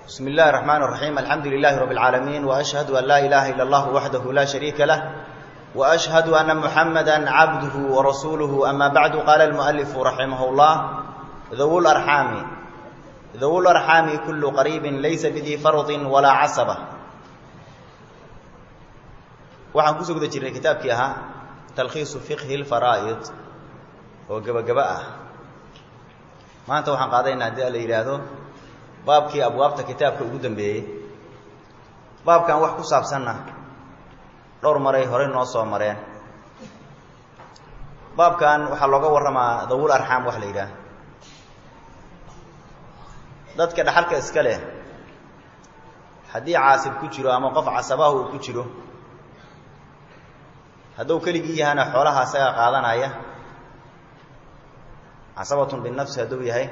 بسم الله الرحمن الرحيم الحمد لله رب العالمين وأشهد أن لا إله إلا الله وحده لا شريك له وأشهد أن محمدا عبده ورسوله أما بعد قال المؤلف رحمه الله ذو الأرحام ذو الأرحام كل قريب ليس بذي فرض ولا عصبة waxaan kusoo guda jirnay kitaabkii ahaa talkhiisu fiqhi lfaraa'id oo gebagaba ah maanta waxaan qaadaynaa haddii a la yidhaahdo baabkii abwaabta kitaabka ugu dambeeyey baabkan wax ku saabsanna dhowr maray horey noo soo mareen baabkan waxaa looga warramaa dawul arxaam wax la yidhaah dadka dhaxalka iska leh haddii caasib ku jiro ama qof casabaha uu ku jiro hadduu keligii yahana xoolaha isaga qaadanaya casabatun binafsi hadduu yahay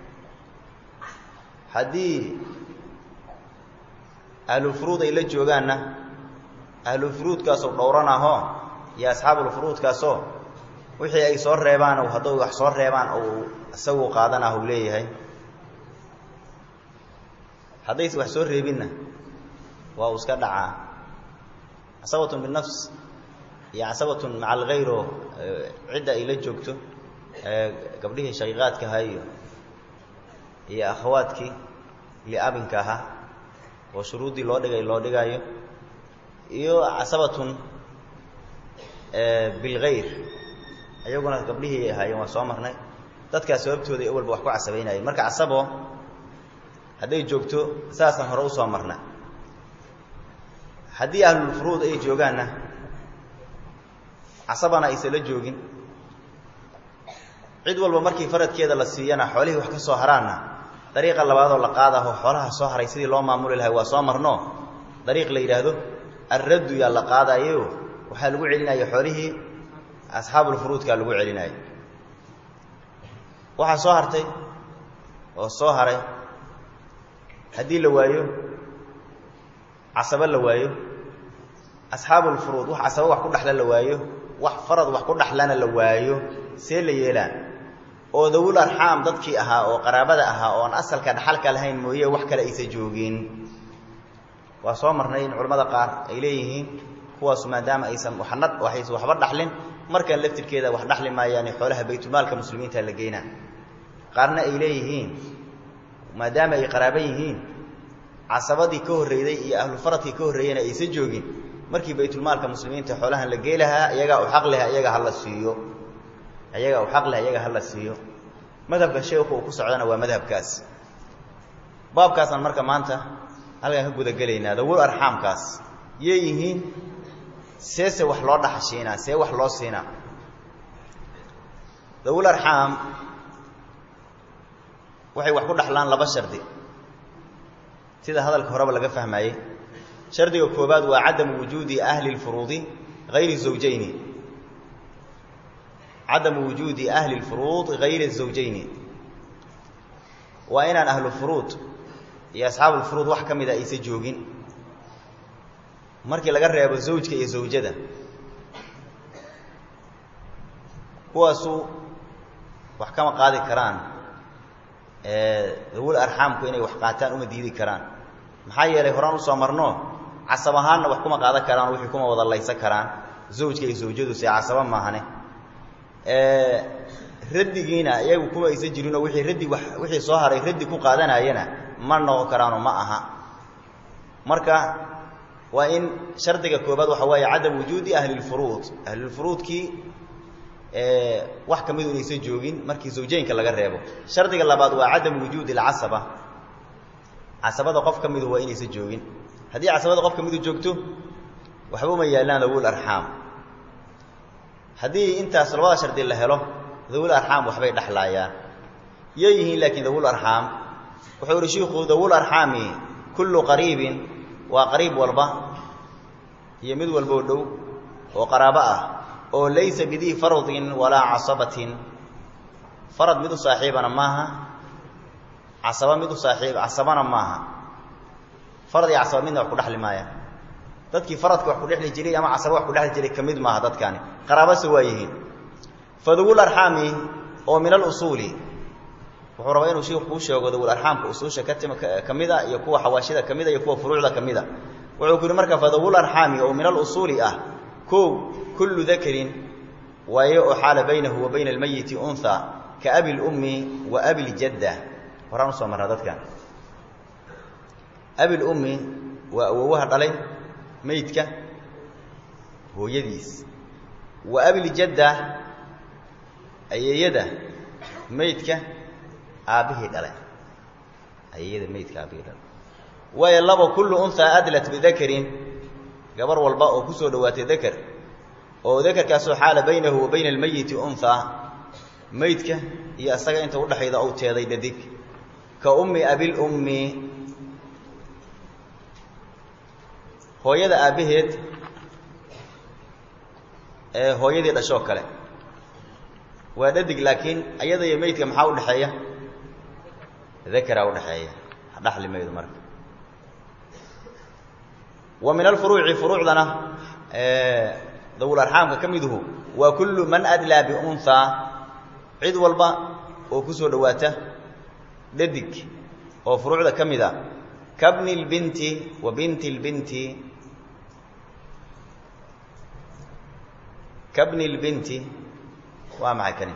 haddii ahlulfuruud ay la joogaanna ahlulfuruudkaasoo dhowran ahoo iyo asxaabulfuruudkaasoo wixii ay soo reebaan hadduu wax soo reebaan ou isagu qaadan ah uu leeyahay haddayse wax soo reebinna waa uu iska dhacaa casabatun binafs iyo casabatun maca alkhayro cidda ay la joogto gabdhihii shaqiiqaadka ahaa iyo iyo akhawaadkii liabinka ahaa oo shuruuddii loo dhigay loo dhigaayo iyo casabatun bilkhayr iyaguna gabdhihii ahaayeen waa soo marnay dadkaas sababtooda ay awalba wax ku casabaynayeen marka casabo hadday joogto saasaan hore usoo marna haddii ahlulfuruud ay joogaanna casabana aysan la joogin cid walba markii faradkeeda la siiyana xoolihii wax ka soo haraanna dariiqa labaadoo la qaadaho xoolaha soo haray sidii loo maamuli lahay waa soo marno dariiq la yidhaahdo alraddu yaa la qaadayo waxaa lagu celinaya xoolihii asxaabulfuruudkaa lagu celinaya waxaa soo hartay oo soo haray haddii la waayo casabo la waayo asxaabulfuruud wax casabo wax ku dhexla la waayo wax farad wax ku dhexlana la waayo see la yeelaan oo dawul arxaam dadkii ahaa oo qaraabada ahaa oon asalka dhaxalka lahayn mooye wax kale aysa joogin waa soo marnay in culimmada qaar ay leeyihiin kuwaasu maadaama aysan waxna waxaysa waxba dhaxlin markan laftirkeeda wax dhaxli maayaane xoolaha baytulmaalka muslimiinta la geynaa qaarna ay leeyihiin maadaama ay qaraaban yihiin casabadii ka horreyday iyo ahlufaradkii ka horreeyena aysa joogin markii baytulmaalka muslimiinta xoolahan la gey lahaa iyagaa u xaq leh iyaga hala siiyo iyagaa u xaq leh iyaga hala siiyo madhabka sheekhu uu ku socdana waa madhabkaas baabkaasaan marka maanta halkaan ka gudagelaynaa dawul arxaamkaas yay yihiin seese wax loo dhaxashiinaa see wax loo siinaa dawul arxaam waxay wax ku dhaxlaan laba shardi sida hadalka horeba laga fahmayey shardiga koobaad waa cadamu wujuudi ahli lfuruudi hayri zawjayni cadamu wujuudi ahli lfuruud hayri zawjayni waa inaan ahlu furuud iyo asxaabulfuruud wax ka mida aysa joogin markii laga reebo zawjka iyo zawjada kuwaasu wax kama qaadi karaan dawul arxaamku inay wax qaataan uma diidi karaan maxaa yeelay horaan usoo marno casab ahaanna wax kuma qaadan karaan wixii kuma wada laysan karaan zawjka iyo zawjadu see casaba maahane raddigiina iyagu kuma aysan jirinoo wixii raddi wa wixii soo haray raddi ku qaadanayana ma noqon karaanoo ma aha marka waa in shardiga koobaad waxa weeye cadam wujuudi ahlilfuruud ahlilfuruudkii wax ka midu inaysan joogin markii zawjeynka laga reebo shardiga labaad waa cadam wujuudi alcasaba casabada qof ka midu waa inaysan joogin haddii casabada qof ka midu joogto waxba uma yaallaan dawul arxaam haddii intaas labada shardi la helo dawul arxaam waxbay dhexlaayaan yay yihiin laakiin dawul arxaam wuxuu ihi shiiku dawul arxaami kullu qariibin waa qariib walba iyo mid walboo dhow oo qaraabo ah oo laysa bidii faradin walaa casabatin farad mid u saaxiibana maaha casaba mid u saaxiib casabana maaha farad iyo casaba midna wax ku dhexli maaya dadkii faradka wax ku dhexli jiray ama casaba wax ku dhexli jiray ka mid maaha dadkani qaraabase waa yihiin fadawul arxaami oo min alusuuli wuxuu rabaa inuu shiiku kuu sheego dawul arxaamka usuusha katim ka mid a iyo kuwa xawaashida ka mid a iyo kuwa furuucda ka mid a wuxuu ku yihi marka fadawul arxaami oo min alusuuli ah kow kullu dakarin waaye oo xaala baynahu wa bayna almayiti unha ka abi lummi wa abi ljadda horaan usoo marnaa dadkan abi lummi waa awowaha dhalay meydka hooyadiis wa abiljadda ayeeyada meydka aabbihii dhalay ayeeyada meydka aabbihii dhalay waayo labo kullu unhaa adlat bidakarin gabar walba oo kusoo dhawaatay dakar oo dakarkaasoo xaala baynahu wa bayna almayiti unhaa meydka iyo asaga inta udhaxayda ou teeday dhadig ka ummi abilummi hooyada aabbaheed ee hooyadii dhashoo kale waa dhadig laakiin ayada iyo meydka maxaa udhaxeeya dakaraa udhaxeeya dhaxli maydo marka wa min alfuruuci furuucdana dawul arxaamka ka miduhu waa kullu man adlaa biunhaa cid walba oo kusoo dhawaata dhadig oo furuucda ka mid a kabni lbinti wa binti lbinti kabni lbinti waa maxay kani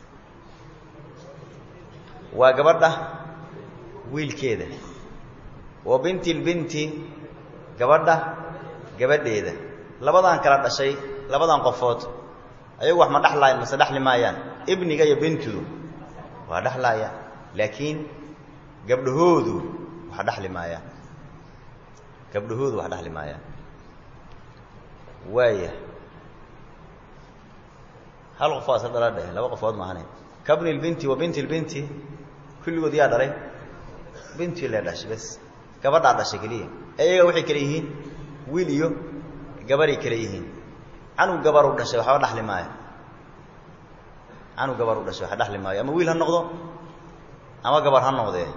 waa gabadha wiilkeeda wa binti lbinti gabadha gabadheeda labadan kala dhashay labadan qofood ayagu wax ma dhexlaayaan mase dhexli maayaan ibniga iyo bintudu waa dhexlaayaan laakiin gabdhahoodu wax dhexli maayaan gabdhahoodu wax dhexli maayaan waaya hal qof waa isa dhala dheh laba qofood maahane kabni lbinti wa binti lbinti kulligood yaa dhalay bintii le dhashay bas gabadhaa dhashay keliya iyaga waxay kale yihiin wiil iyo gabaray kale yihiin canug gabaru dhashay waxba dhexli maayo canug gabaru dhashay waxa dhexli maayo ama wiil ha noqdo ama gabar ha noqdee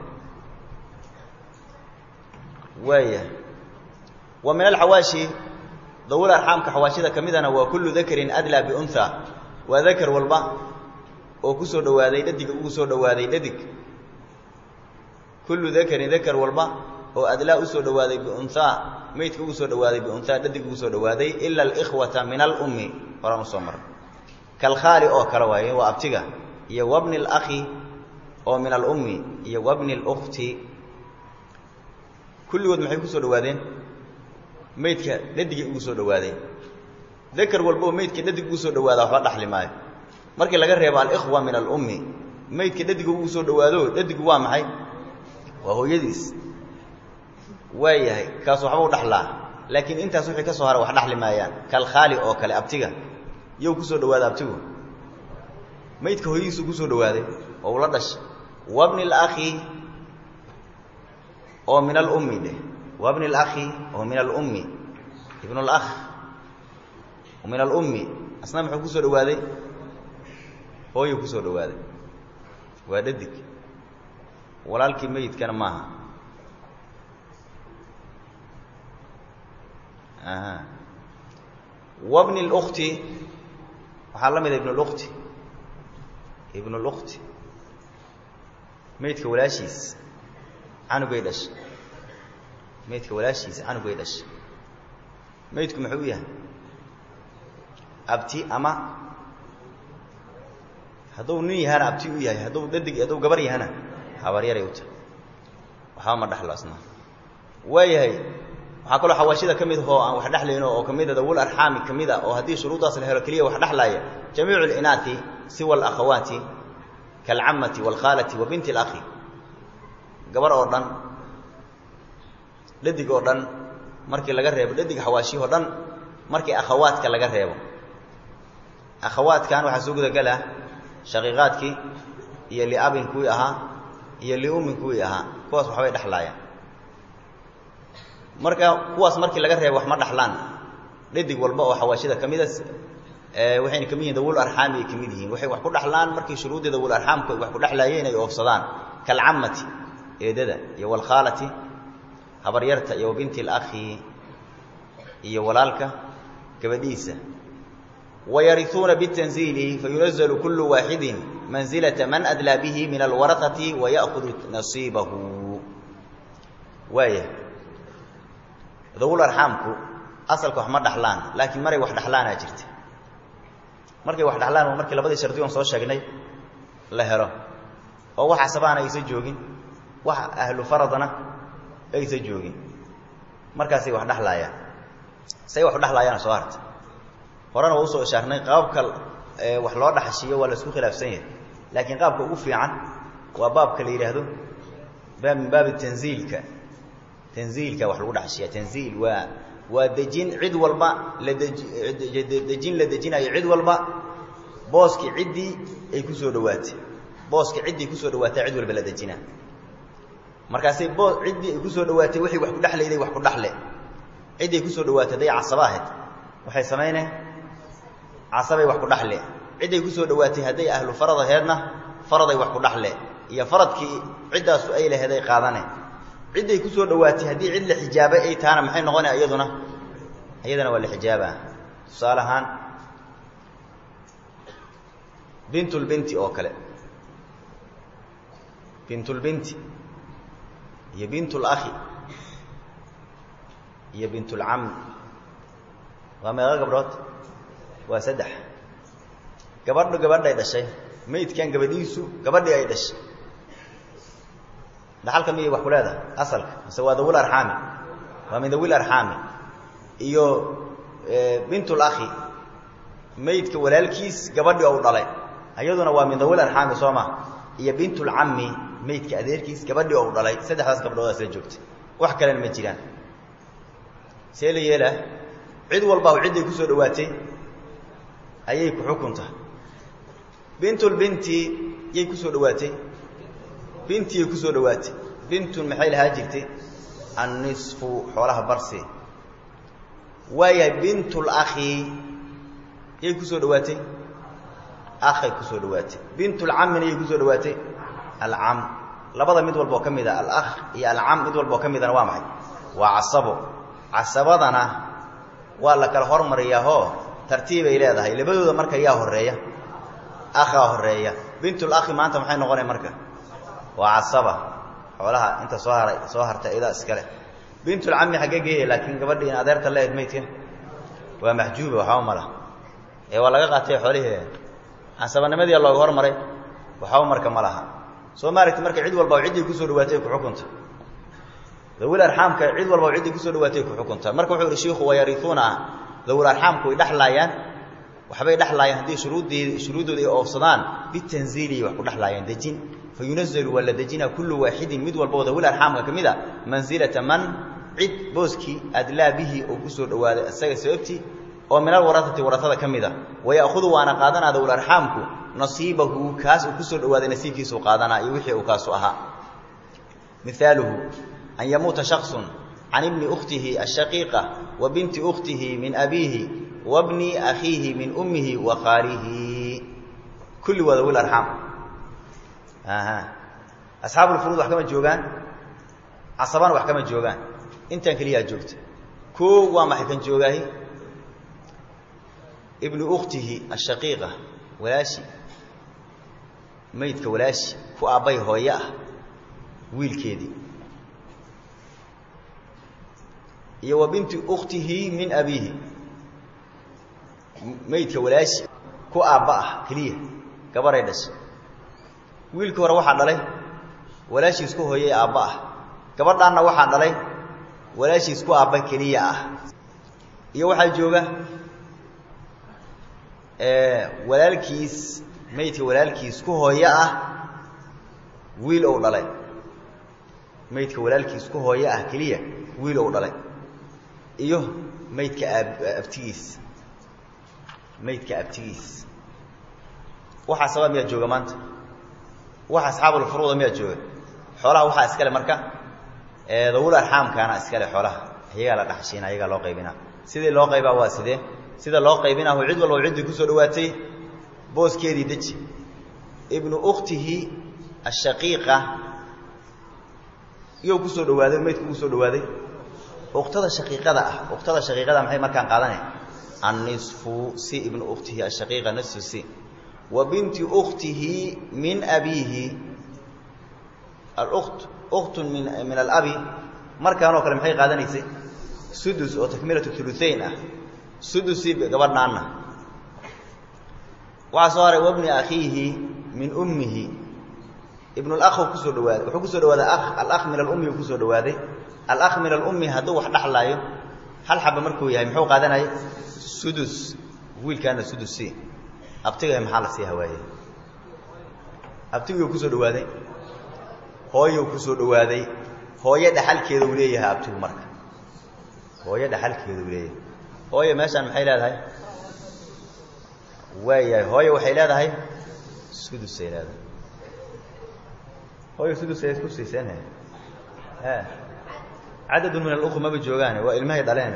waaya wa min alxawaashi dawul arxaamka xawaashida ka midana waa kullu dakarin adlaa biunhaa waa dakar walba oo ku soo dhawaaday dhadiga ugu soo dhawaaday dhadig kullu dakarin dakar walba oo adlaa usoo dhawaaday biunhaa meydka ugu soo dhawaaday biunhaa dhadig ugu soo dhawaaday ila alikhwata min alummi horaan usoo maray kalkhaali oo kale waaye waa abtiga iyo wabni alakhi oo min alummi iyo wabni اlkhti kulligood maxay ku soo dhawaadeen meydka dhadigay ugu soo dhawaadeen dakar walba oo meydka dhadig ugu soo dhawaada waxba dhaxli maayo markii laga reebo alikhwa min alummi meydka dhadiga ugu soo dhawaado dhadigu waa maxay waa hooyadiis waa yahay kaas waxba u dhaxlaa laakiin intaas wixii ka soo hara wax dhaxli maayaan kalkhaali oo kale abtiga yow ku soo dhawaada abtigu meydka hooyadiisu ku soo dhawaaday oo ula dhashay wabni alakhi oo min alummi dheh wabni alakhi oo min alummi ibnu alakh oo min alummi asna muxuu ku soo dhawaaday hooyuu ku soo dhawaaday waa dhadig walaalkii meyidkana maaha aha wabni اlkhti waxaa la mida ibn اlkhti ibn اlkhti meydka walaashiis canugay dhashay meydka walaashiisa canugay dhashay meydku muxuu yahay abti ama hadduu nin yahana abti u yahay hadduu dhadig hadduu gabar yahana habaryaray u tahay waxba ma dhexlo asna waa yahay waxaa kaloo xawaashida ka mid ahoo aan wax dhexlayno oo ka mida dawul arxaami ka mid a oo haddii shuruuddaas la helo keliya wax dhexlaaya jamiicu اlinaati siwa alakhawaati kaalcamati wاlkhaalati wa binti اlakhi gabar oo dhan dhadig oo dhan markii laga reebo dhadig xawaashiyahoo dhan markii akhawaadka laga reebo akhawaadkan waxaa soo gudagala shaqiiqaadkii iyo liabin kuwii ahaa iyo liumin kuwii ahaa kuwaas waxbay dhexlaayaan marka kuwaas markii laga reebo wax ma dhaxlaan dhadig walba oo xawaashida ka mida waxayna ka mid yihin dawul arxaami ay ka mid yihiin waxay wax ku dhaxlaan markii shuruuddii dawul arxaamku ay wax ku dhexlaayeen ay oofsadaan kalcamati eedada iyo walkhaalati habaryarta iyo wabinti alakhi iyo walaalka gabadhiisa wayariuuna bitanziili fayunazalu kullu waaxidin mansilata man adlaa bihi min alwaraati waya'hudu nasiibahu waaya dawul arxaamku asalka wax ma dhaxlaan laakiin maray wax dhaxlaanaa jirta markay wax dhaxlaan waa markii labadii shardi oon soo sheegnay la helo oo wax casabaana aysa joogin wax ahlu faradana aysa joogin markaasay wax dhaxlaayaan say wax u dhaxlaayaana soo harta horena waa usoo ishaarnay qaabka wax loo dhaxashiiyo waa la isku khilaafsan yahay laakiin qaabka ugu fiican waa baabka la yidhaahdo baab min baabi tanziilka tanziilka wax lagu dhaxashiya tanziil waa waa dejin cid walba la dejin la dejinayo cid walba booskii ciddii ay ku soo dhawaatay booskii ciddii kusoo dhawaatay cid walba la dejinaa markaasay boos ciddii ay kusoo dhawaatay waxay wax ku dhexlayday wax ku dhaxle ciddii ay kusoo dhawaatay hadday casaba ahayd waxay samayneen casabay wax ku dhaxle cidday kusoo dhawaatay hadday ahlu farad aheedna faraday wax ku dhaxle iyo faradkii ciddaasu ay laheed ay qaadane cidday kusoo dhawaatay haddii cid la xijaabay ay tahana maxay noqonaya iyaduna iyadana waa la xijaabaa tusaale ahaan bintulbinti oo kale bintulbinti iyo bintulakhi iyo bintulcami waa meeqa gabdhood waa saddex gabadhu gabadhay dhashay maydkan gabadhiisu gabadhii ay dhashay dhaxalka miyay wax ku leedahay asalka mise waa dawil arxaami waa min dawil arxaami iyo bintul akhi maydka walaalkiis gabadhii ou dhalay iyaduna waa min dawil arxaami soo ma iyo bintulcami maydka adeerkiis gabadhii ou dhalay saddexdaas gabdhoodaas la joogtay wax kalena ma jiraan see la yeelaa cid walba cidday kusoo dhawaatay ayay ku xukunta bintulbinti yay kusoo dhawaatay bintiyay kusoo dhawaatay bintun maxay lahaa jirtay annisfu xoolaha barsi waayahay bintul akhi yay kusoo dhawaatay akhay kusoo dhawaatay bintulcamina yay kusoo dhawaatay alcam labada mid walba oo ka mid a alakh iyo alcam mid walba oo ka midana waa maxay waa casabo casabadana waa la kala hormariyaahoo tartiibay leedahay labadooda marka yaa horeeya akhaa horeeya bintul akhi maanta maxay noqonaya marka waa casaba xoolaha inta soo haray soo hartay idaa iskale bintulcami xaggee geeya laakiin gabadhii in adeerta leed maydka waa maxjuuba waxba mala ee waa laga qaatay xoolihii casabanimadii looga hormaray waxba marka ma laha soo maaragti marka cid walba ciddii kusoo dhawaatay ku xukunta dawil arxaamka cid walba ciddii kusoo dhawaatay ku xukunta marka wuxuu yihi shiiku wayariuuna dawil arxaamku way dhexlaayaan waxbay dhexlaayaan haddii shuruuddii shuruuddooda ay oofsadaan bitanziiliy wax ku dhexlaayaan dejin fa yunazalu waa la dejinaa kullu waaxidin mid walbao dawil arxaamka ka mid a mansilata man cid booskii adlaa bihi oo kusoo dhawaaday isaga sababtii oo min alwaraati waratada ka mid a waya'hudu waana qaadanaa dawil arxaamku nasiibahu kaas uu kusoo dhawaaday nasiibkiisuu qaadanaa iyo wixii uu kaasu ahaa mihaaluhu an yamuuta shaksun can ibni ukhtihi ashaqiiqa wa binti ukhtihi min abiihi wa bni akhiihi min ummihi wa khaalihi kulli waa dawil arxaam asxaabulfuruud wax kama joogaan casabana wax kama joogaan intaan keliyaa joogta koo waa maxay kan joogaahi ibnu ukhtihi ashaqiiqa walaashi maydka walaashi ku aabbay hooye ah wiilkeedii iyo wa binti ukhtihi min abiihi maydka walaashi ku aabba ah keliya gabaray dhashay wiilkii hore waxaa dhalay walaashiis ku hooyey aabba ah gabadhaanna waxaa dhalay walaashiis ku aabba keliya ah iyo waxaa jooga walaalkiis maydka walaalkiis ku hooye ah wiil ou dhalay maydka walaalkiis ku hooye ah keliya wiil ou dhalay iyo maydka aab abtigiis maydka abtigiis waxaa sabaa miyaa jooga maanta waxa asxaabulfuruuda miyaa jooga xoolaha waxaa iskale marka dawul arxaamkaana iskale xoolaha iyagaa la dhaxshiina iyagaa loo qaybinaa sidii loo qaybaa waa sidee sida loo qaybinahu cid walba ciddii kusoo dhawaatay booskeedii deji ibnu ukhtihi ashaqiiqa iyou kusoo dhawaaday maydku kusoo dhawaaday uktada shaqiiqada ah uktada shaqiiqada maxay markaan qaadane annisfu si ibnu ukhtihi ashaqiiqa nisfu si wa binti ukhtihi min abiihi alukt ukhtun min min alabi markaanoo kale maxay qaadanaysay sudus oo takmilatu uluain ah sudusii gabadhaanna waxaa soo haray wabni akhiihi min ummihi ibn اlakh kusoo dhawaaday wuxuu kusoo dhawaaday alakh min alummi u kusoo dhawaaday alakh min alummi hadduu wax dhaxlaayo hal xaba markuu yahay muxuu qaadanaya sudus wiilkaana sudusi abtiga maxaa la sii hawaaye abtiguu kusoo dhawaaday hooyou kusoo dhawaaday hooyo dhaxalkeeda uu leeyahay abtigu marka hooyo dhaxalkeeda uu leeyahay hooyo meeshaan maxay leedahay waayahay hooyo waxay leedahay sudusay leedahay hooyo sudus ay isku siiseen e cadadun min alukh maba joogaane waa ilmahay dhaleen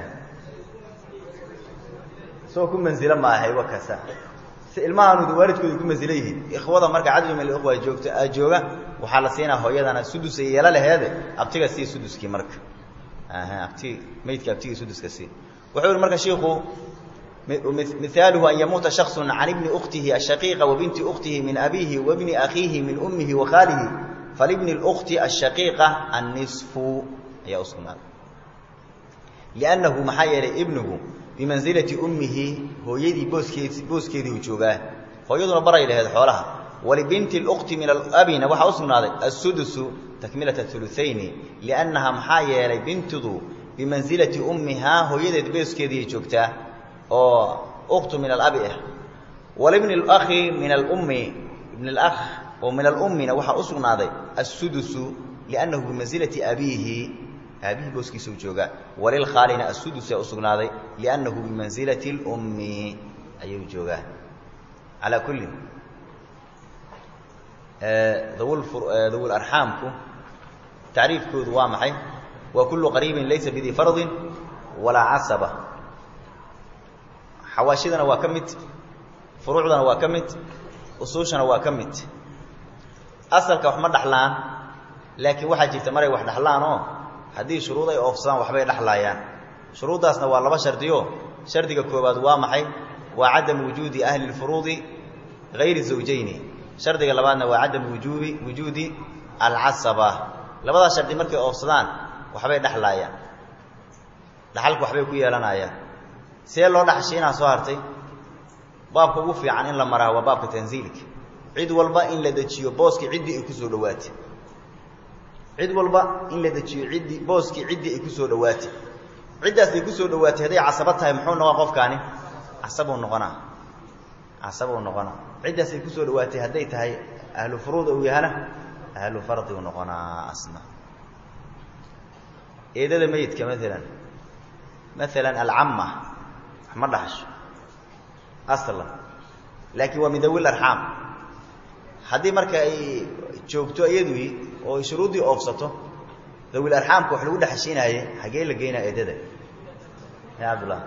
isagoo ku manzilo ma ahay wakasa si ilmahaanu waalidkooda ku manzilo yihiin ikhwada marka cadadun min alukh joogto jooga waxaa la siinaa hooyadana sudus ay yeelo laheede abtiga sii suduskii marka abti maydka abtigii suduska sii wuxuu yihi marka shiiku مثاaله أن يmuuتa شhخص عaن بن أkتihi الشhقيiقة وبنti أkتihi min أbيهi وبن أkيihi min أmihi وkhاalihi فلبن الأkت الشhقيiقة النصف ayaa u sugnaaday لأnنahu maxaa yeelay ibنgu بimanزiلaةi أmihi hooyadii booskeed booskeedii u joogaa hooyaduna baray laheed xoolaha وaلبنti الأkti min الأbina waxaa u sugnaaday السدس تكmilaة الثلثaين لأnnaha maxaa yeelay bintidu bimanزiلaةi أmihaa hooyadeed booskeediiay joogtaa oo uktu min alabi ah walibni اlakhi min alummi ibn اlakh oo min alummina waxaa u sugnaaday assudusu liannahu bimansilati abiihi aabihii booskiisa u joogaa walilkhaalina assudusa u sugnaaday liannahu bimansilati اlummi ayuu joogaa calaa kulli dawi arxaamku tacriifkoodu waa maxay waa kullu qariibin laysa bidii fardin walaa casaba xawaashidana waa ka mid furuucdana waa ka mid usuushana waa ka mid asalka wax ma dhaxlaan laakiin waxaa jirta maray wax dhaxlaan oo haddii shuruud ay oofsadaan waxbay dhexlaayaan shuruuddaasna waa laba shardiyo shardiga koobaad waa maxay waa cadamu wujuudi ahli lfuruudi hayri zawjayni shardiga labaadna waa cadamu wujuubi wujuudi alcasaba labadaas shardi markay oofsadaan waxbay dhexlaayaan dhaxalka waxbay ku yeelanayaan see loo dhaxshiinaa soo hartay baabka ugu fiican in la maraa waa baabka tanziilka cid walba in la dejiyo booskii ciddii ay kusoo dhawaatay cid walba in la dejiyo iddii booskii ciddii ay kusoo dhawaatay ciddaas ay kusoo dhawaatay hadday casabo tahay muxuu noqon qofkaani casabuu noqonaa casabuu noqonaa ciddaas ay kusoo dhawaatay hadday tahay ahlu furuud uu yahana ahlu fardi uu noqonaa asna eedada meyidka maalan maalan alcamma ma dhaxsho aslan laakiin waa min dawil arxaam haddii marka ay joogto iyadui oo ay shuruuddii oofsato dawil arxaamka wax lagu dhexashiinaaye xagee la geynaa eedada ya cabdullah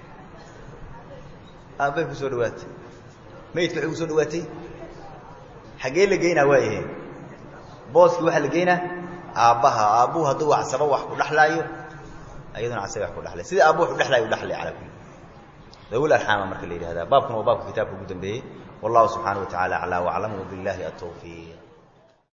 aabbay kusoo dhawaatay mayidka waxay kusoo dhawaatay xagee la geynaa waayahe booskii waxaa la geynaa aabbaha aabbuhu hadduu casaba wax ku dhexlaayo ayaduna casaba wax ku dhelay sida aabbu wax u dhelaayo u dhelay calaa kulli dawil arxaama marka la yidhahdaa baabkuna waa baabka kitaabka ugu dambeeyey wallahu subxaana wa tacala aclaa waclam wabillahi atawfiiq